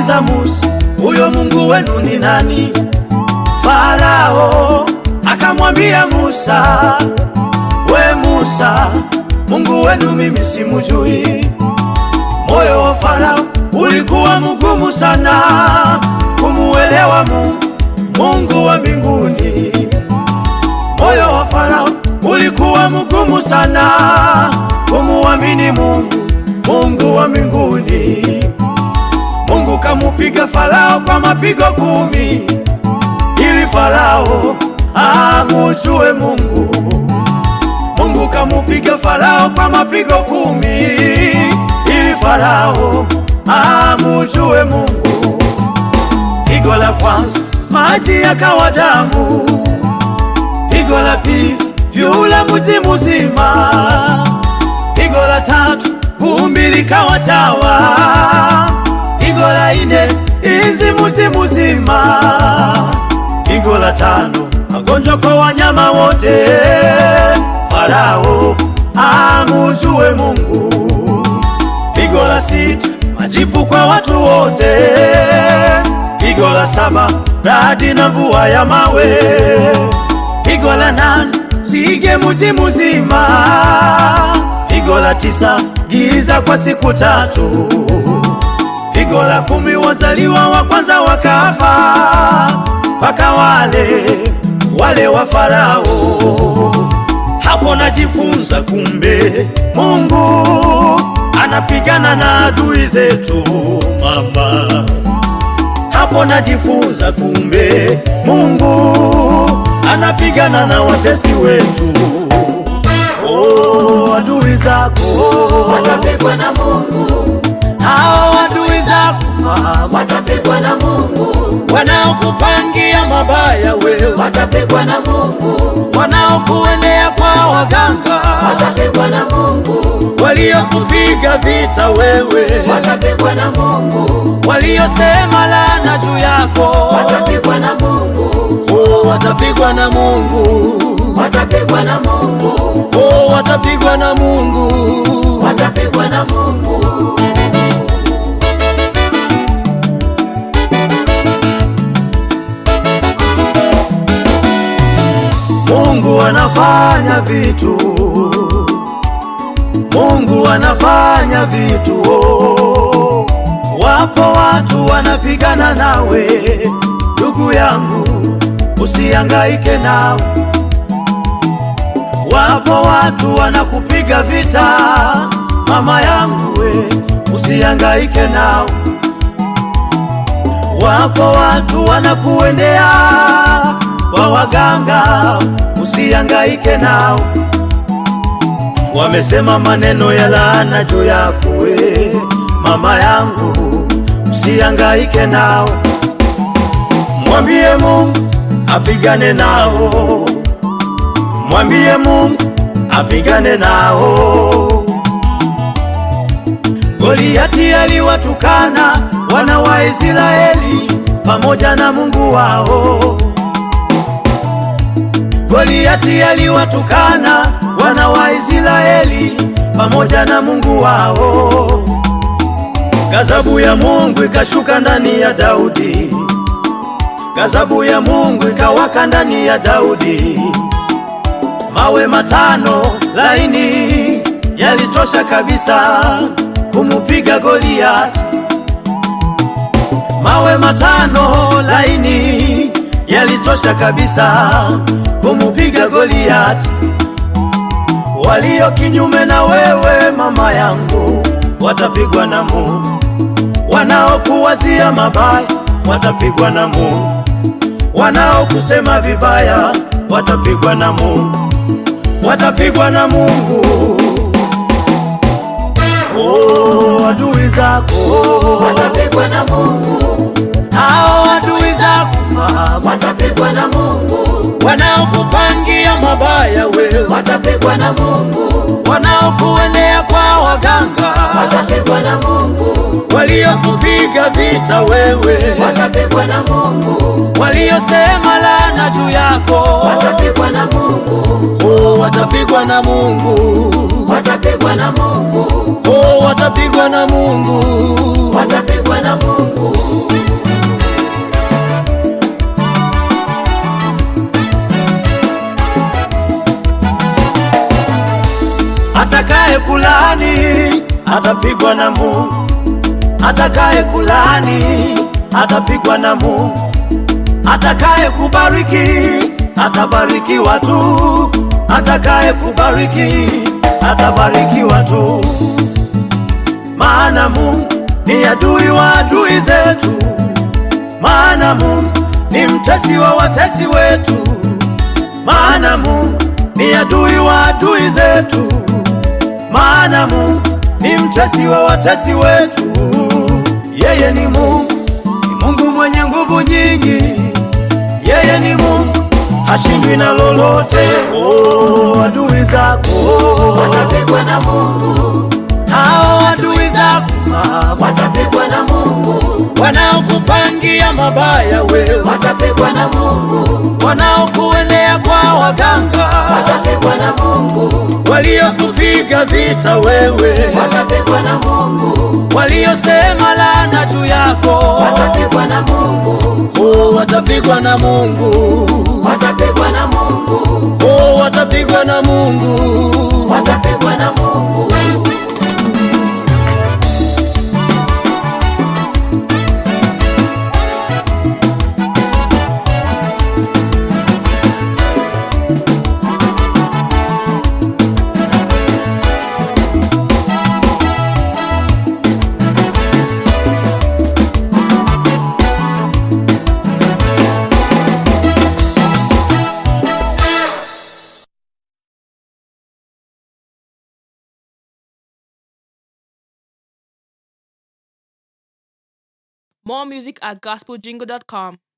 akamuuliza Musa, huyo Mungu wenu ni nani? Farao akamwambia Musa, we Musa, Mungu wenu mimi simujui. Moyo wa Farao ulikuwa mgumu sana kumuelewa Mungu, Mungu wa mbinguni. Moyo wa Farao ulikuwa mgumu sana kumuamini Mungu, Mungu wa mbinguni. Mungu kamupiga Farao kwa mapigo kumi ili Farao amujue Mungu. Mungu kamupiga Farao kwa mapigo kumi ili Farao amujue Mungu. Pigo la kwanza maji yakawa damu, pigo la pili yule mji mzima, pigo la tatu vumbi likawa chawa, pigo la nne izi mji mzima, pigo la tano magonjwa kwa wanyama wote. Farao amujue Mungu. Pigo la sita majipu kwa watu wote. Pigo la saba radi na mvua ya mawe. Pigo la nane sige mji mzima. Pigo la tisa giza kwa siku tatu. Pigo la kumi wazaliwa wa kwanza wakafa, mpaka wale wale wa Farao. Hapo najifunza kumbe Mungu anapigana na adui zetu mama. Hapo najifunza kumbe Mungu anapigana na watesi wetu. Oh, adui zako watapigwa na Mungu, hao adui zako mama, watapigwa na Mungu, wanaokupangia mabaya wewe, watapigwa na Mungu, wanaokuendea kwa waganga, watapigwa na Mungu, waliokupiga vita wewe, watapigwa na Mungu, waliosema laana juu yako, watapigwa na Mungu, oh, watapigwa na Mungu, watapigwa na Mungu, oh, watapigwa na Mungu. watapigwa na Mungu. Mungu anafanya vitu, Mungu anafanya vitu. Oh, wapo watu wanapigana nawe, ndugu yangu, usihangaike nao. Wapo watu wanakupiga vita, mama yangu, we usihangaike nao. Wapo watu wanakuendea kwa waganga, usihangaike nao. Wamesema maneno ya laana juu yako we, mama yangu, usihangaike nao. Mwambie Mungu apigane nao, mwambie Mungu apigane nao. Goliati aliwatukana wana wa Israeli pamoja na Mungu wao. Goliati aliwatukana wana wa Israeli pamoja na Mungu wao. Gazabu ya Mungu ikashuka ndani ya Daudi, gazabu ya Mungu ikawaka ndani ya Daudi. Mawe matano laini yalitosha kabisa kumupiga Goliati. Mawe matano laini yalitosha kabisa kumupiga Goliati. Walio kinyume na wewe mama yangu watapigwa na Mungu, wanaokuwazia mabaya watapigwa na Mungu, wanaokusema vibaya watapigwa na Mungu, watapigwa na Mungu. Oh, adui zako watapigwa na Mungu, hao adui zako mama, watapigwa na Mungu, wanaokupangia mabaya wewe, watapigwa na Mungu, wanaokuendea kwa waganga, watapigwa na Mungu, waliokupiga vita wewe, watapigwa na Mungu, waliosema laana juu yako, watapigwa na Mungu, oh, watapigwa na Mungu, watapigwa na Mungu, oh, watapigwa na Mungu. watapigwa na Mungu. Atakaye kulani atapigwa na Mungu, atakaye kulani atapigwa na Mungu, atakaye kubariki atabarikiwa tu, atakaye kubariki atabarikiwa tu, maana Mungu ni adui wa adui zetu, maana Mungu ni mtesi wa watesi wetu, maana Mungu ni adui wa adui zetu, maana Mungu ni mtesi wa watesi wetu. Yeye ni Mungu, ni Mungu mwenye nguvu nyingi. Yeye ni Mungu, hashindwi na lolote. Oh, adui zako watapigwa na Mungu, hao adui zako mama, watapigwa na Mungu, wanaokupangia mabaya wewe, watapigwa na Mungu, wanaokuendea kwa waganga, watapigwa na Mungu, waliokupiga vita wewe, watapigwa na Mungu, waliosema laana juu yako, watapigwa na Mungu, oh, watapigwa na Mungu, watapigwa na Mungu, oh, watapigwa na Mungu. watapigwa na Mungu. More music at gospeljingle.com.